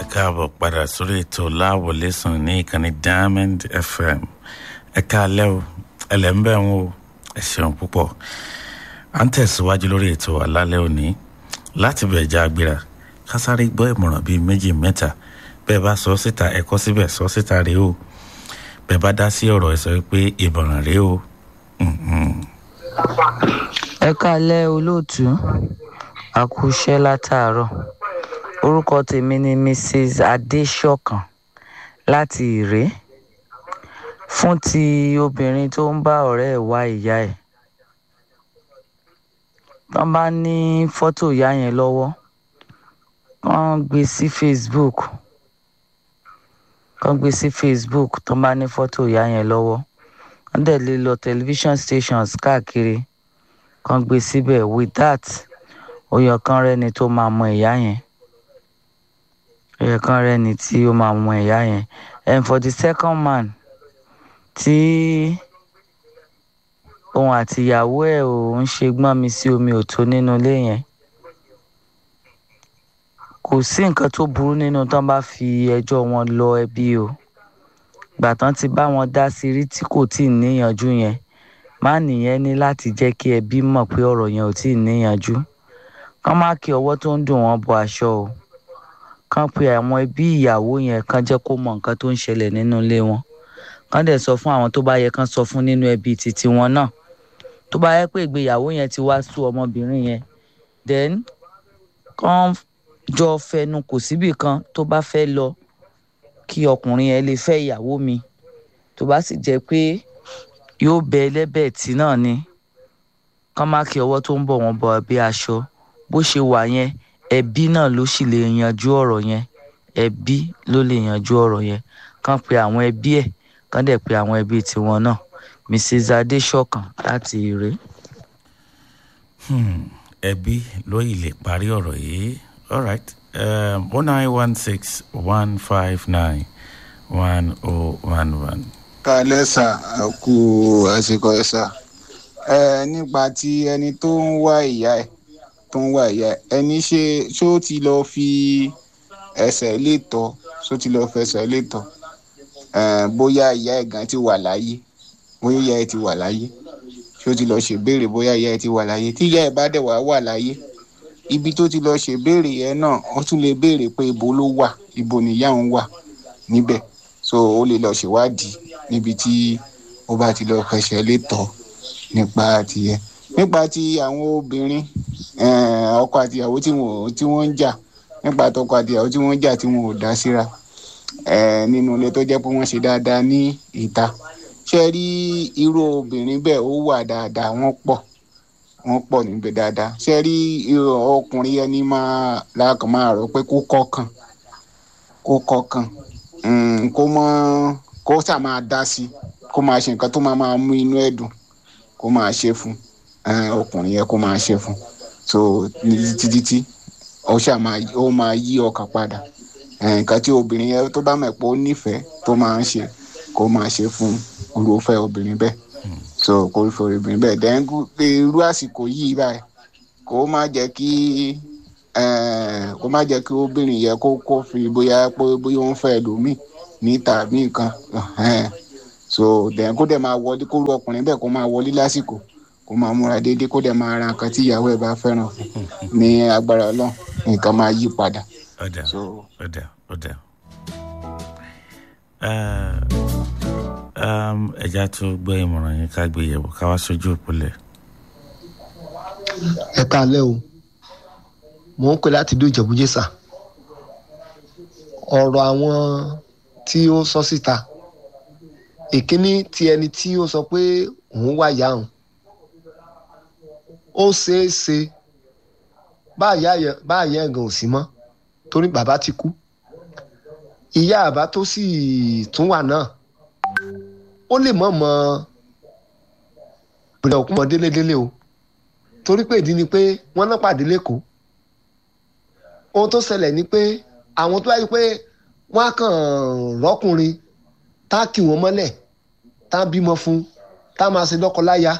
káàbọ̀ padà sórí ètò láwọlé sùn ní ìkànnì diamond fm ẹ káalẹ́ o ẹlẹ́mbẹ̀ ń wo ẹ ṣeun púpọ̀ à ń tẹ̀síwájú lórí ètò alálẹ́ òní láti bẹ̀ já agbéra kásáré gbọ́ ìmọ̀ràn bíi méjì mẹ́ta bẹ́ẹ̀ bá sọ síta ẹ kọ́ síbẹ̀ sọ síta rèé o bẹ́ẹ̀ bá dá sí ọ̀rọ̀ ẹ sọ pé ìmọ̀ràn rèé o. ẹ káalẹ́ olóòtú àkúṣẹ́ látàárọ̀ orúkọ tèmi ni mrs adéṣọ̀kan láti ìré fún ti obìnrin tó ń bá ọ̀rẹ́ ẹ̀ wá ìyá ẹ̀ tán bá ní fọ́tò ìyá yẹn lọ́wọ́ kán gbé sí facebook kán gbé sí facebook tán bá ní fọ́tò ìyá yẹn lọ́wọ́ wọ́n dẹ̀ lè lọ television stations káàkiri kán gbé síbẹ̀ with that oyè kan rẹ́ni tó máa mọ ìyá yẹn oyè kan rẹ́ni tí ó máa mọ ìyá yẹn and for the second man tí òun àti ìyàwó ẹ̀ ò ń ṣe gbọ́n mi sí omi òtó nínú ilé yẹn kò sí nǹkan tó burú nínú tán bá fi ẹjọ́ wọn lọ ẹbí o gbà tán ti bá wọn dá sí rí tí kò tí ì níyanjú yẹn má nìyẹn ní láti jẹ́ kí ẹbí mọ̀ pé ọ̀rọ̀ yẹn ò tí ì níyanjú kán má kí ọwọ́ tó ń dùn wọ́n bọ aṣọ o kán pe àwọn ẹbí ìyàwó yẹn kán jẹ́ kó mọ nǹkan tó ń ṣẹlẹ̀ nínú ilé wọn kán dẹ̀ sọ fún àwọn tó bá yẹ kán sọ fún nínú ẹbí titi wọn náà tó bá yẹ pé ìgbéyàwó yẹn ti wá sú ọmọbìnrin yẹn then kán jọ fẹnu kò síbì kan tó bá fẹ́ lọ kí ọkùnrin yẹn lè fẹ́ ìyàwó mi tó bá sì jẹ́ pé yóò bẹ ẹlẹ́bẹ̀ tí náà ni kán má kí ọwọ́ tó ń bọ̀ wọ́n bọ̀ bí aṣọ bó ṣe wà yẹn ẹbí náà ló sì lè yanjú ọ̀rọ̀ yẹn ẹbí ló lè yanjú ọ̀rọ̀ yẹn kán pe àwọn ẹbí ẹ̀ kán dẹ̀ pe àwọn ẹbí tiwọn náà mrs adéṣọ̀kan láti ire. ẹbí ló yìí lè parí ọ̀rọ̀ yìí all right one nine one six one five nine one oh one one. kálẹ̀ sà kú àsìkò ẹ̀ sà ẹ nípa ti ẹni tó ń wá ìyá ẹ̀ tó ń wá ìyá ẹ̀ ẹni ṣe ṣó ti lọ fi ẹsẹ̀ lè tọ́ ṣó ti lọ fẹsẹ̀ lè tọ́ bóyá ìyá ẹ̀ gan ti wà láyé bóyá ìyá ẹ̀ ti wà láyé ṣó ti lọ ṣèbéèrè bóyá ìyá ẹ̀ ti wà láyé tí ìyá ẹ̀ bá dẹ̀ wá wà láyé ibi tó ti lọ ṣèbéèrè yẹn náà ó tún lè béèrè pé ibo ló wà ibo nìyá òun wà níbẹ̀ so ó lè lọ ṣèwádìí níbi tí ó bá ti lọ fẹsẹ̀ lè tọ́ nípa tìyẹ nípa ti àwọn obìnrin ọkọ àtìyàwó tí wọ́n ń jà nípa tọkọ àtìyàwó tí wọ́n ń jà tí wọn ò dá síra nínú ilé tó jẹ́ pé wọ́n ṣe dáadáa ní ìta ṣe rí irú obìnrin bẹ́ẹ̀ ó wà dáadáa wọ́n pọ̀ wọ́n pọ̀ níbẹ̀ dáadáa ṣe rí ọkùnrin ẹni máa lákàn máa rọ pé kó kọ́kàn kó kọ́kàn kó mọ́ kó sà máa dá sí kó máa ṣe nǹkan tó máa máa mú inú ẹ̀ dùn kó máa ṣe fún ọkùnrin yẹn kó máa ṣe fún so títí tí ó ṣà máa yí ọkàn padà nǹkan tí obìnrin yẹn tó bá mọ̀ pé ó nífẹ̀ẹ́ tó máa ń ṣe kó máa ṣe fún olùfẹ́ obìnrin bẹ́ẹ̀ so kó fi obìnrin bẹ́ẹ̀ dẹ́ngú irú àsìkò yìí báyìí kó má jẹ́ kí kó má jẹ́ kí obìnrin yẹn kó kó fi bóyá pé bóyá ó ń fẹ́ lómi níta bí nǹkan so dẹ́n kó dẹ̀ máa wọlé kó lu ọkùnrin bẹ́ẹ̀ kó máa wọlé lásìkò kó máa múra déédéé kó dẹ̀ máa ra nǹkan tí ìyàwó ẹ̀ bá fẹ́ràn ní agbára ọlọ́run nǹkan máa yí padà ọ̀dà ọ̀dà ọ̀dà. ẹja tó gbọ́ ìmọ̀ràn yín ká gbé yẹ̀wò ká wá sójú òpólẹ̀. ẹ káalẹ́ o mò ń pè láti ìlú ìjẹ̀bújẹ́sà ọ̀rọ̀ àwọn tí ó sọ síta ìkíní ti ẹni tí ó sọ pé òun wà yá òun ó ṣeé ṣe báyà ẹ̀gàn ò sí mọ́ torí bàbá ti kú ìyá àbá tó sì tún wà náà ó lè mọ̀ mọ́ ìpìlẹ̀ òkú mọ́ délédélé o torí pé ìdí ni pé wọ́n náà pàdé lẹ́kọ̀ọ́ ohun tó ṣẹlẹ̀ ni pé àwọn tó wáyé pé wọ́n á kàn rọ́kùnrin tá kì wọ́n mọ́lẹ̀ tá bímọ fún tá máa ṣe lọ́kọ-láya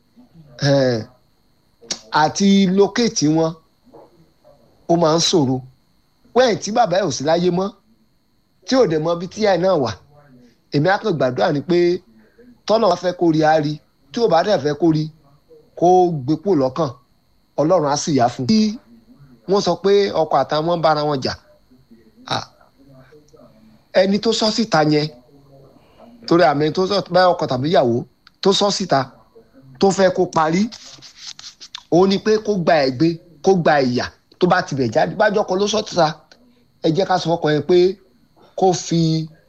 àti lókèétì wọn ó máa ń ṣòro wẹ́ẹ̀ tí bàbá ẹ̀ ò sí láyé mọ́ tí ò dẹ̀ mọ ibi tí ìyá ẹ̀ náà wà èmi á kàn gbàdúrà ni pé tọ́nà wá fẹ́ kó rí á rí tí ò bá dẹ̀ fẹ́ kó rí kó gbé pò lọ́kàn ọlọ́run á sì yá fún un. bí wọ́n sọ pé ọkọ àtàwọn ń bára wọn jà ah, ẹni tó sọ síta yẹn torí àmì tó sọ bá ọkọ tàbí ìyàwó tó sọ síta tó fẹ́ kó parí òun ni pé kó gba ẹ̀gbẹ́ kó gba ìyà tó bá tibẹ̀ jáde bájọ́ kan ló sọ síta ẹ jẹ́ ká sọ fọkàn yẹn pé kó fi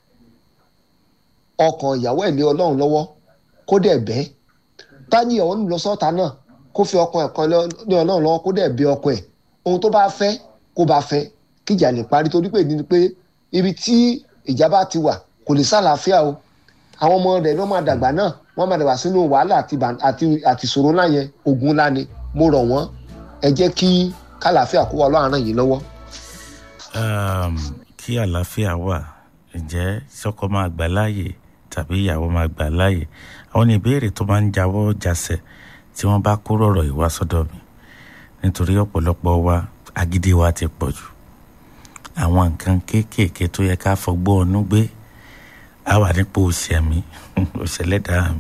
ọkàn ìyàwó ẹ̀ lé ọlọ́run lọ́wọ́ kó dẹ̀ bẹ́ tání ọ̀hún lọ sọ́ta náà kó fi ọkàn ẹ̀ kan lé ọlọ́run lọ́wọ́ kó dẹ̀ bẹ́ ọkọ ẹ̀ ohun tó bá fẹ́ kó bá fẹ́ kíjà lè parí torí pé ní pé ibi tí ìjà bá ti wà kò lè sálàáfíà o àwọn ọmọ rẹ̀ ló máa dàgbà náà wọ́n máa dàgbà sínú wàhálà àti bà- àti àti ìṣòro ńlá yẹn ogun ńlá ni mo rọ̀ wọ́n ẹ jẹ́ kí kálàáfíà kó wà lọ́rùn yìí lọ́wọ́. um, kí àlàáfíà wà ǹjẹ́ sọ́kọ máa gbà láàyè tàbí ìyàwó máa gbà láàyè àwọn ní ìbéèrè tó máa ń jáwọ́ jásẹ̀ tí wọ́n bá kó rọ̀rọ̀ yìí wá sọ́dọ̀ mi nítorí ọ̀pọ̀lọpọ̀ wa agídí wa ti pọ̀ jù àwọn nǹkan kéékèèké tó yẹ ká fọgbọ́n ọnú gbé a wà nípò òṣèmí òṣèlẹ́dàá mi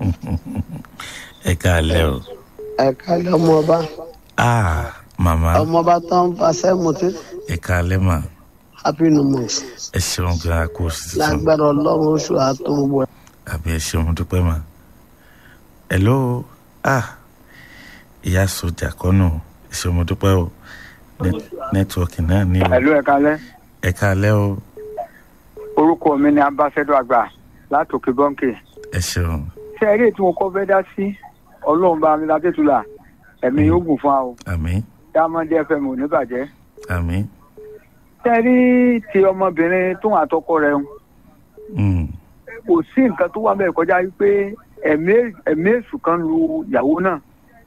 ẹ káàlẹ́ o ẹ kálẹ̀ ọmọọba ah màmá ọmọọba tó ń fa sẹ́mùtì ẹ káàlẹ́ mà happy new month ẹ ṣeun gan-an kó o sì sọ. lágbára ọlọ́run oṣù àtúnwò àbí ẹ ṣeun dúpẹ́ mà hello ah ìyá sójà kọ́nù ẹ ṣeun dúpẹ́ o Net- nẹ́tíwọ́ọ̀kì náà ní o Ẹ̀lú ẹ̀ka alẹ́. ẹ káalẹ́ o Orúkọ mi ni Ambassador Àgbà látòkè Bọ́ǹkì. ẹ ṣeun Ṣé eré tí mo kọ́ fẹ́ dá sí Ọlọ́run bá mi láti tula ẹ̀mí yóò gùn fún wa o. àmín Diamond FM ò ní bàjẹ́. àmín Ṣé rí ti ọmọbìnrin tó wà tọkọ rẹ̀ ń mm, kò sí nǹkan tó wà bẹ́ẹ̀ kọjá wípé ẹ̀mí ẹ̀mí èṣù kan lu ìyàwó náà.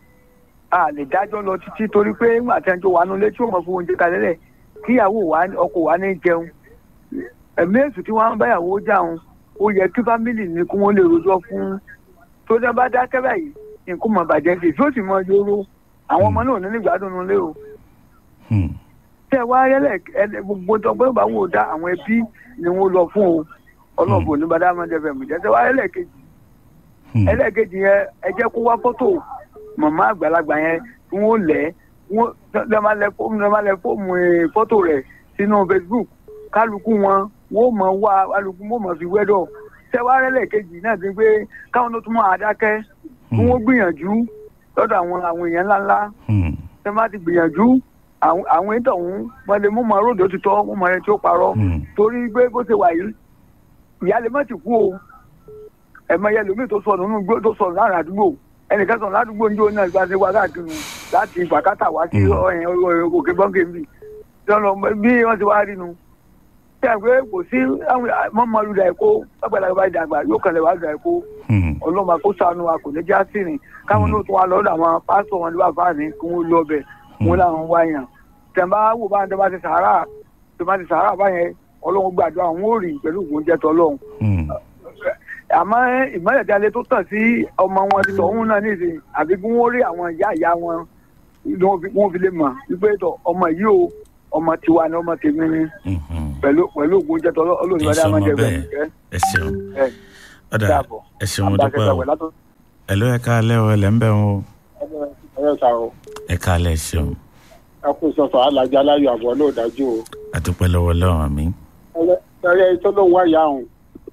A lè dájọ́ lọ títí torí pé nígbà tí ẹjọ́ wà nulẹ̀ tí ó mọ̀ fún oúnjẹ kalẹ̀ lẹ̀ kíyàwó wa ọkọ wa ní jẹun. Ẹ̀mí èṣù tí wọ́n ń báyàwó jà ń ó yẹ kí fámìlì ní kí wọ́n lè rojọ́ fún tó dẹ́ bá dákẹ́ báyìí nǹkan mọ̀ bàjẹ́ sí tí ó sì mọ yóró àwọn ọmọ náà ní nígbàdùn nulẹ̀ o mm, tẹ wá rẹlẹ ẹlẹ gbogbo tọgbọn bá wò dá àwọn ẹbí ni wọn lọ fún o ọlọ́ọ̀bù ní bàdá máa dẹfẹ̀ mú jẹ́ tẹ wá ẹlẹ́ẹ̀kejì mm, ẹlẹ́ẹ̀kejì yẹn ẹ jẹ́ kó wá fọ́tò màmá àgbàlagbà yẹn tí wọ́n lẹ̀ wọ́n lẹ́ máa lẹ fóònù lẹ́ máa lẹ fóònù ẹ̀, fọ́tò rẹ̀ sínú Facebook kálukú wọn wọ́n mọ̀ wá kálukú wọ́n mọ̀ fi wẹ́dọ̀ tẹ wá ẹlẹ́ẹ̀kejì náà ti pé káwọn tó tún máa dákẹ́ kí wọ́n gbìyànjú lọ́dọ̀ àwọn àwọn èèyàn ńláńlá mm, tẹ má ti gbìyànjú àwọn àwọn ètò ọ̀hún wọn lè mú mọ ròdò títọ́ mú mọ ẹni tí ó parọ́ mm, torí pé bó ṣe wà yìí ìyá lè má ti kú o ẹ̀mọ yẹn lómi tó sọnù nínú igbó tó sọnù láàrin àdúgbò ẹnìkan sọnù ládùúgbò ní òun náà gba ṣe wá káàkiri láti ìgbàkátà wá sí Mm. ọyàn òkè bọ́ǹkì mi lọ́nà bí wọ́n ti wá rí nu ṣé ẹ pé kò sí àwọn mọ́mọ́lú dà ẹ̀kọ́ ọ̀gbẹ́dàgbà ìdàgbà yóò kàn lè wá dà ẹ̀kọ́ mm, ọlọ́mọ kó sànù wa kò ní já sí rìn káwọn náà tún wá lọ́dọ̀ àwọn pásítọ̀ wọn ní wàá ní kí wọ́n lọ bẹ̀ wọn làwọn wá yàn tẹ̀mbá wò bá ń tẹ́ bá ti sàárà tẹ́ bá ti sàárà báyẹn ọlọ́run gbàdúrà àwọn ò rí pẹ̀lú ògùn jẹ́ tọ́lọ́run mm, àmọ́ ìmọ̀lẹ̀ tí a lè tó tàn sí ọmọ wọn ti tọ̀hún náà nìsín àbí kí wọ́n rí àwọn ìyá ìyá wọn ni wọ́n fi- wọ́n fi lè mọ̀ wípé tọ̀ ọmọ yìí o ọmọ tiwa ni ọmọ tèmi ni mhm. pẹ̀lú pẹ̀lú ògùn jẹ́ tọ́lọ́run ọlọ́run ìbádá máa jẹ́ bẹ́ẹ̀ ẹ ṣeun ẹ̀ ọ̀dà dàbọ̀ ẹ ṣeun mo dúpẹ́ o látọ̀ ẹ ló ẹ káalẹ́ o ẹ lẹ́ ń bẹ̀ wọn o ẹ sà o ẹ káalẹ́ ẹ ṣeun ẹ kú sọsọ alájà aláyọ àbọ̀ náà dájú o àdúpẹ́ lọ́wọ́ lọ́wọ́ àmì ẹyẹ tó ló ń wá ìyá òun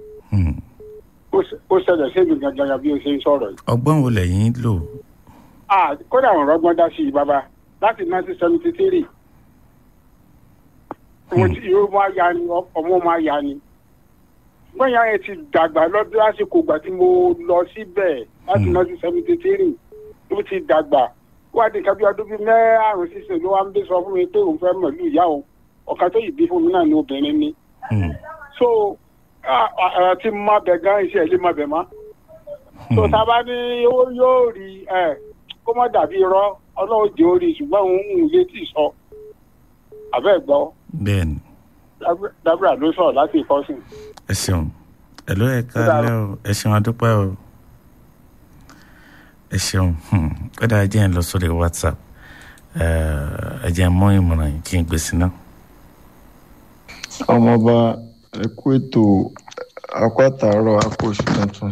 ó ṣẹlẹ̀ sébi gangan bí o ṣe ń sọ̀rọ̀ yìí. ọgbọ́n wo lẹ́yìn lò Ah, kódà àwọn ọgbọ́n dá sí i bàbá láti nineteen seventy three mo ti yóò máa ya ni ọmọ máa ya ni gbọ́nyà yẹn ti dàgbà lọ́dún lásìkò ìgbà tí mo lọ síbẹ̀ láti Hmm. nineteen seventy three ó ti dàgbà wá di kábí ọdún bíi mẹ́rààrún sísè ló wá ń bí sọ fún mi pé òun fẹ́ mọ̀lú ìyá òun ọ̀kan tó yìí bí fún mi náà ni obìnrin ni Mm, so ara tí mo máa bẹ̀ gan iṣẹ́ ilé máa bẹ̀ mọ́ so mm, sábà ní owó yóò rí ẹ kó má dàbí irọ́ ọlọ́run jẹ́ orí ṣùgbọ́n òun ń lé tì sọ àbẹ́ gbọ́ bẹ́ẹ̀ ni dábìrà ló sọ̀rọ̀ láti ìkọ́sìn. ẹ ṣeun ẹ ló ẹ káalẹ́ o ẹ ṣeun adúpẹ́ o ẹ ṣeun hmm, kódà ẹ jẹ́ ń lọ sórí whatsapp ẹ ẹ jẹ́ mọ́ ìmọ̀ràn yìí kí n gbèsè náà. ọmọọba ẹ kú ètò akọ àtàárọ̀ akọ oṣù tuntun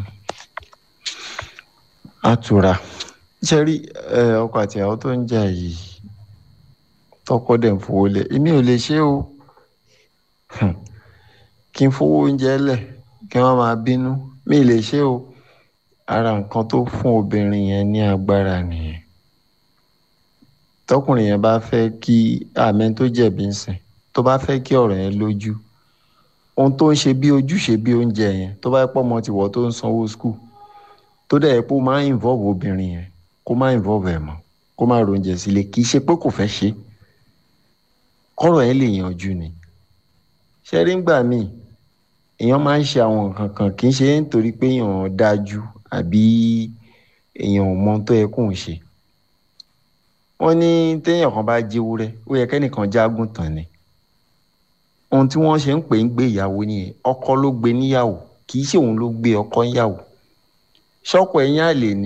àtúrà ṣe rí ẹ, ọkọ àti ìyàwó tó ń jà yìí tọkọ dẹ̀ ń fowó lẹ̀ èmi ò lè ṣe o Hmm. kí n fowó oúnjẹ lẹ̀ kí wọ́n máa bínú mi ì lè ṣe o ara nǹkan tó fún obìnrin yẹn ní agbára nìyẹn tọkùnrin yẹn bá fẹ́ kí àmì tó jẹ̀bi ń sìn tó bá fẹ́ kí ọ̀rọ̀ yẹn lójú ohun tó ń ṣe bí ojúṣe bí oúnjẹ yẹn tó bá pọ̀ mọ́ tiwọ́ tó ń sanwó skul tó dẹ̀ pé ó máa ń involve obìnrin yẹn kó má involve ẹ̀ mọ́ kó má ronjẹ sílé kì í ṣe pé kò fẹ́ ṣe kọ́rọ̀ ẹ̀ lè yanjú ni ṣe rí ngbà míì èèyàn máa ń ṣe àwọn nǹkan kan kì í ṣe nítorí pé èèyàn dájú àbí èèyàn ò mọ ohun tó yẹ kóun ṣe wọ́n ní téèyàn kan bá jẹ́wúrẹ́ ó yẹ kẹ́nìkan jágùn tán ni ohun tí wọ́n ṣe ń pè ń gbé ìyàwó nìyẹn ọkọ ló gbé níyàwó kì í ṣe òun ló gbé ọkọ níyàwó ṣọ́kọ ẹ̀yìn àlè ni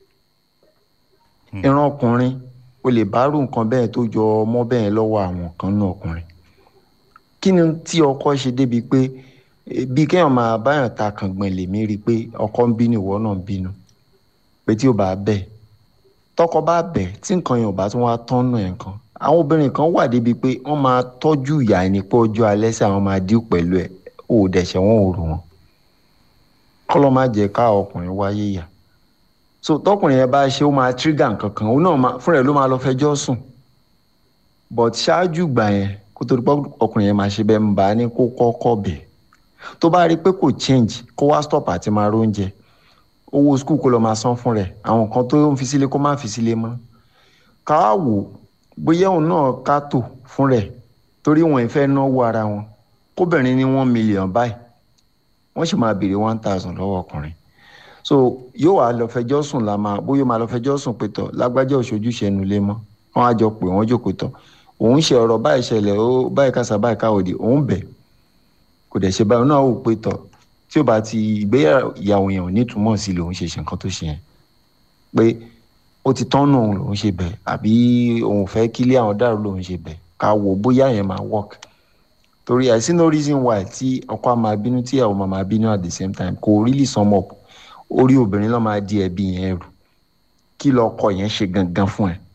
ìran ọkùnrin o lè bá rú nǹkan bẹ́ẹ̀ tó jọ ọmọ bẹ́ẹ̀ lọ́wọ́ àwọn kan náà ọkùnrin kí ni tí ọkọ ṣe débi pé eh, bí kéèyàn máa báyàn ta kàngbọ̀n lèmi rí i pé ọkọ ń bínú ìwọ náà ń bínú pé tí ò bá bẹ̀ tọkọ bá bẹ̀ tí nǹkan yẹn ò bá tún wá tọ́nù ẹ̀ kan àwọn obìnrin kan wà débi pé wọ́n máa tọ́jú ìyá ẹni pé ọjọ́ alẹ́ sí àwọn máa dín pẹ̀lú ẹ̀ ò dẹ̀ṣẹ̀ wọn ò rò wọn kọ́lọ́ má jẹ́ ká ọkùnrin wáyé yà so tọkùnrin yẹn bá ṣe ó máa trigger nǹkan kan òun náà máa- fúnra ẹ̀ ló máa lọ fẹjọ́ sùn but ṣáájú gbà yẹn kó tó di pé ọkùnrin yẹn máa ṣe bẹ́ẹ̀ ń bá a ní kó kọ́kọ́ bẹ̀ tó bá rí i pé kò change kó wá stop àti máa róúnjẹ owó skul kó lọ máa san fún rẹ̀ àwọn nǹkan tó ń fi sílé kó má fi sílé mọ́ ká wá wò ó bóyá òun náà ká tò fún rẹ̀ torí wọn ì fẹ́ náwó ara wọn kóbìnrin ní one million báyìí wọ́n sì máa béèrè one thousand lọ́wọ́ ọkùnrin so yóò wá lọ fẹjọ́ sùn la máa bóyá ó máa lọ fẹjọ́ sùn pé tọ̀ lágbájá òṣojú ṣẹnu lé mọ́ wọ́n á jọ pé wọ́n jókòó tọ̀ òun ṣe ọ̀rọ̀ báyìí ṣẹlẹ̀ ó báyìí kásá báyìí káwòdì òun bẹ̀ kò dẹ̀ ṣe báyìí náà ó pé tọ̀ tí ó bá ti ìgbéyàwó yẹn ò ní túmọ̀ sí lòun ṣe ṣe nǹkan tó ṣe yẹn pé ó ti tọ́nù òun lòun ṣe bẹ̀ àbí òun fẹ́ kílé àwọn dàrú lòun ṣe bẹ̀ ká wò bóyá yẹn máa work torí I see no reason why tí ọkọ á máa bínú tí ìyàwó máa máa bínú at the same time kò really sum up orí obìnrin náà máa di ẹbí yẹn rù kí lọkọ yẹn ṣe gangan fún ẹ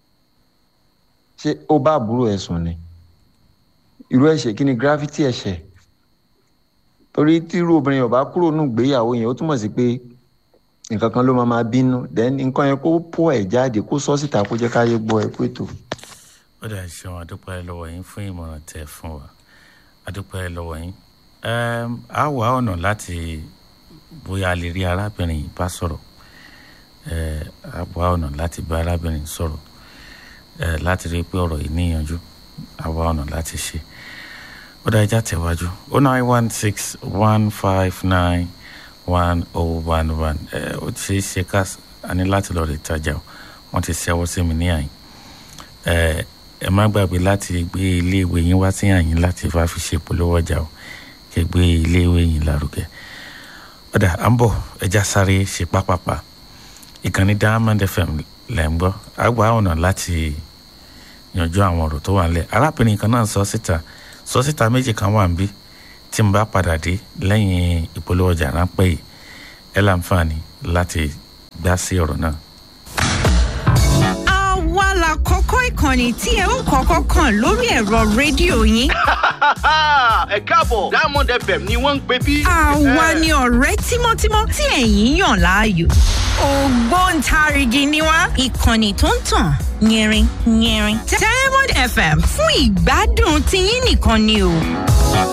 ṣé ó bá àbúrò ẹ sùn ni irú ẹ̀ṣẹ̀ kí ni gravity ẹ̀ṣẹ̀ torí tírú obìnrin yẹn ò bá kúrò nù gbéyàwó yẹn ó túmọ̀ sí pé nǹkan kan ló máa máa bínú then nǹkan yẹn kó pọ̀ ẹ̀ jáde kó sọ síta kó jẹ́ káyé gbọ́ ẹ pé tó. ó dà ṣeun àdúpẹ́ lọ́wọ́ yín fún ìmọ̀ràn tẹ́ fún wa àdúpẹ́ lọ́wọ́ yín Ẹm, á wá ọ̀nà láti bóyá a lè rí arábìnrin yìí bá sọ̀rọ̀ Ẹ, á wá ọ̀nà láti bá arábìnrin sọ̀rọ̀ Ẹ, láti rí i pé ọ̀rọ̀ yìí níyanjú á wá ọ̀nà láti ṣe ó dá ẹja tẹ̀wájú ó nine one six one five nine one oh one one ẹ ó ti ṣe é ṣe ká a ní láti lọ rí ìtajà o wọ́n ti ṣẹ́wọ́ sí mi ní àyìn ẹ ẹ má gbàgbé láti gbé iléèwé yín wá sí àyìn láti wá fi ṣe polówó ọjà o kẹ gbé iléèwé yín lárugẹ ọ̀dà à ń bọ̀ ẹja sáré ṣe pápápá ìkànnì diamond fm lẹ̀ ń gbọ́ àgbà ọ̀nà láti yanjú àwọn ọ̀rọ̀ tó wà nílẹ̀ arábìnrin kan náà sọ síta sọ síta méjì kan wà níbí tí n bá padà dé lẹ́yìn ìpolówó ọjà ráńpẹ́ yìí ẹ láǹfààní láti gbá sí ọ̀rọ̀ náà. àwa la kọ́kọ́ ìkànnì tí ẹ ń kọ́kọ́ kàn lórí ẹ̀rọ rédíò yín. ẹ káàbọ̀ diamond fm ni wọ́n ń pè bí. àwa ni ọ̀rẹ́ tímọ́tímọ́ tí ẹ̀yin yàn láàyò. ògbóǹtarìgì ni wá ìkànnì tó ń tàn yẹrin yẹrin. diamond fm fún ìgbádùn tiyín nìkan ni o.